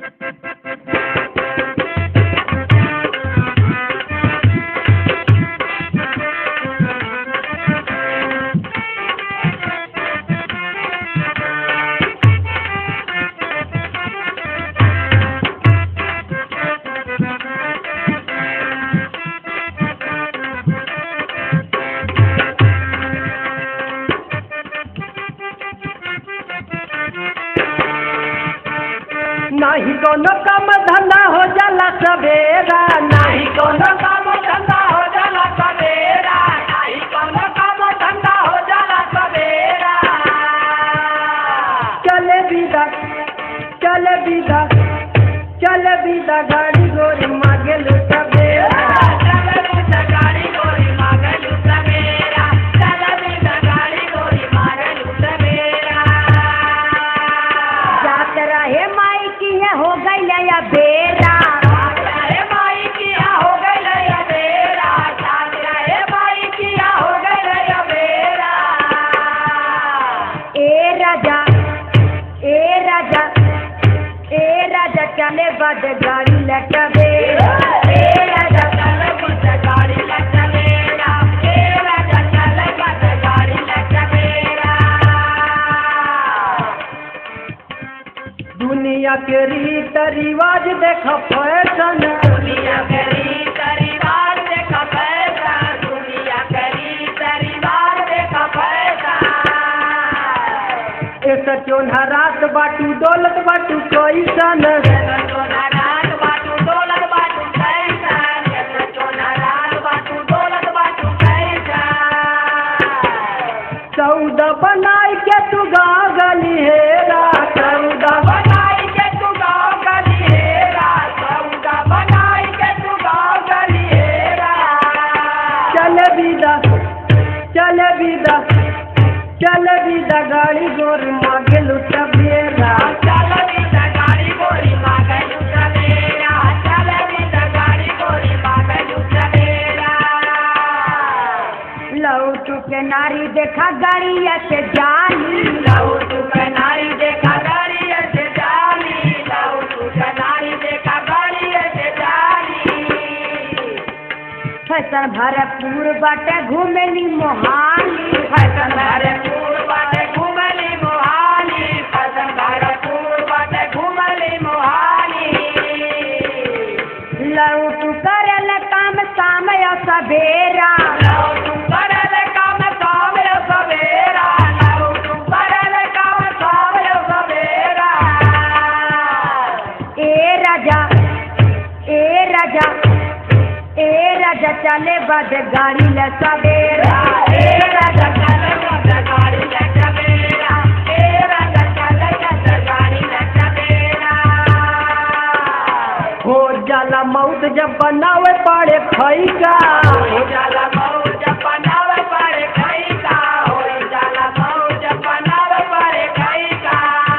नाही कोनो काम धंधा हो जाला सवेरा नाही कोनो काम धंधा हो जाला सवेरा नाही कोनो काम धंधा हो जाला सवेरा चले बिदा चले बिदा चले बिदा गाड़ी गोरी मागे लुटबेरा चले बिदा गाड़ी गोरी मागे लुटबेरा चले बिदा गाड़ी गोरी मागे लुटबेरा जात रहे माई की है हो गई या बेरा रहे माई किया हो गई या बेरा जात रहे माई किया हो गई या बेरा ए राजा ए राजा ए राजा चले बद गाड़ी लटबेरा ए राजा चले बद गाड़ी लटबेरा ए राजा चले बद गाड़ी लटबेरा दुनिया के रीत रिवाज देख फैशन दुनिया के रीत रिवाज देख फैशन दुनिया के रीत रिवाज देख फैशन ए सचोना रात बाटू दौलत बाटू कैसन सचोना रात बाटू दौलत बाटू कैसन सचोना रात बाटू दौलत बाटू कैसन सौदा बनाई के तू गाँव गली हेरा सौदा बनाई के तू गाँव गली हेरा सौदा बनाई के तू गाँव गली हेरा चल बिदा चल बिदा चल बिदा गाड़ी गोरी मागे लुट बेरा चल बिदा गाड़ी गोरी मागे लुट बेरा चल बिदा गाड़ी गोरी मागे लुट बेरा लौटू के नारी देखा गाड़ी से जाली लौटू के नारी देखा गाड़ी से जाली लौटू के नारी देखा गाड़ी से जाली फैशन भरपूर बाटे घूमेली मोहाली फैशन भरपूर बाटे घूमली मोहाली फैशन भरपूर बाटे घूमली मोहाली लौटू करल काम शाम या सवेरा लौटू करल काम शाम या सवेरा लौटू करल काम शाम या सवेरा ए राजा ए राजा ए राजा चले बद गाड़ी ल सवेरा ए राजा चल बद गाड़ी ले सवेरा ए राजा चल बद गाड़ी ले सवेरा हो जाला मौत जब बनावे पड़े खैका हो जाला मौत जब बनावे पड़े खैका हो जाला मौत जब बनावे पड़े खैका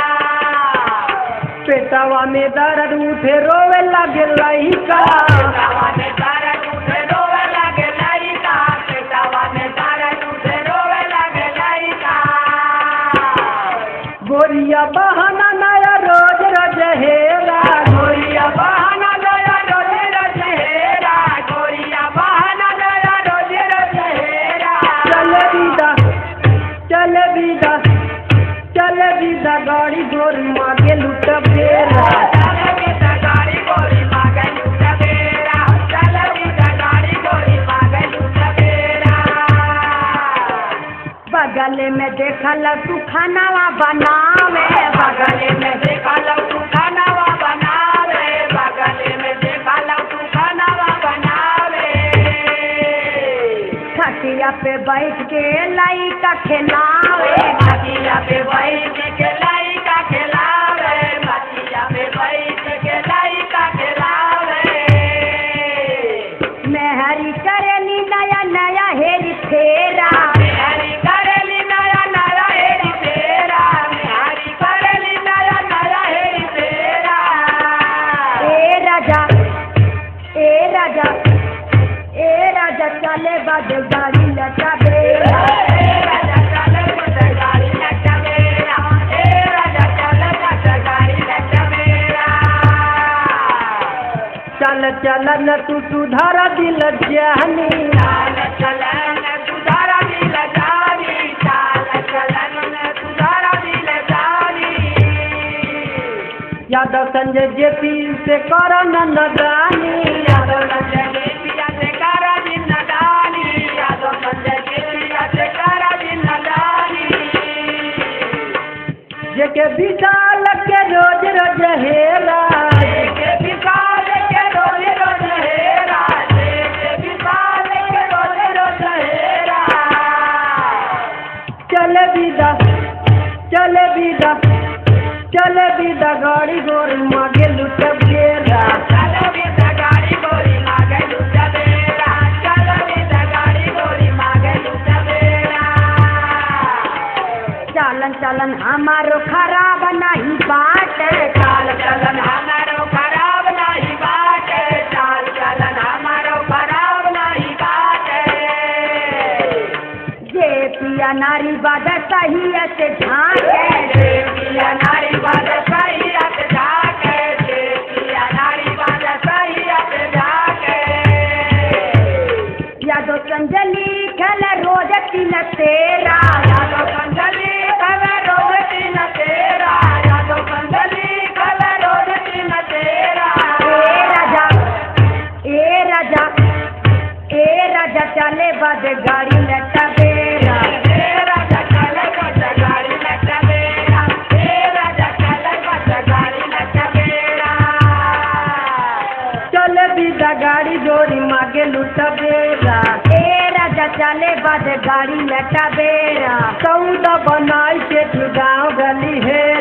पेटवा में दर्द उठे रोवे लगे लइका पेटवा में दर्द उठे रोवे लगे लइका पेटवा में दर्द उठे रोवे लगे लइका गोरिया बहाना नया रोज रोज हेरा गोरिया बहाना नया रोज रोज हेरा गोरिया बहाना नया रोज रोज हेरा चल बिदा चल बिदा चल बिदा गाड़ी गोरी मागे लुट बेरा चल बिदा गाड़ी गोरी मागे लुट बेरा चल बिदा गाड़ी गोरी मागे लुट बेरा बगल में देखल तू खानावा बनावे बगल में देखा लो तू खानावा बनावे बगल में देखा लो तू खानावा बनावे खटिया पे बैठ के लाई का खिलावे मटिया पे बैठ के लाई का खिलावे मटिया पे बैठ के लाई का खिलावे मेहरी करेली नया नया हेरी फेरा हरी करेली नया नया हेरी तेरा हरी करेली नया नया हेरी तेरा ए राजा ए राजा ए राजा चले बाद गाड़ी लटा बेरा ए राजा चल बद गाड़ी लट मेरा ए राजा चल बद गाड़ी लट मेरा चलन तू सुधार दिल जानी चाल चलन सुधारा दिल जानी चाल चलन सुधारा दिल जानी यादव संजय जेपी से कर नदानी यादव संजय के पिया से करा दिन नदानी यादव संजय के पिया से करा दिन नदानी जेके विशाल के रोज रोज हेरा के विशाल के रोज रोज हेरा के विशाल के रोज रोज हेरा चले विदा चले विदा चले विदा गाड़ी गोरी मागे लुट गेरा चलो बिदा गाड़ी गोरी मागे लुटा बेरा चलो बिदा गाड़ी गोरी मागे लुटा बेरा चालन चालन हमारो खराब नहीं बाट चाल चलन हमारो खराब नहीं बाटे चाल चलन हमारो खराब नहीं बाटे जे पिया नारी बाद सही से झांके देविया नारी बाज सैयद जाके देविया नारी बाज सैयद जाके यादव संजली खेल रोज तीन तेरा यादव कंजली कवे रोज तीन तेरा यादव कंजली कवे रोज तीन तेरा ए राजा ए राजा ए राजा चले बाद गाड़ी लटा बेरा तेरा जगल बज गाड़ी लटा बेड़ा तेरा जगल बज गाड़ी लटा बेड़ा चले विदा गाड़ी गोरी मागे लुट बेरा ए राजा चले बाद गाड़ी लटा बेड़ा सौदा बनाई के तू गाँव गली है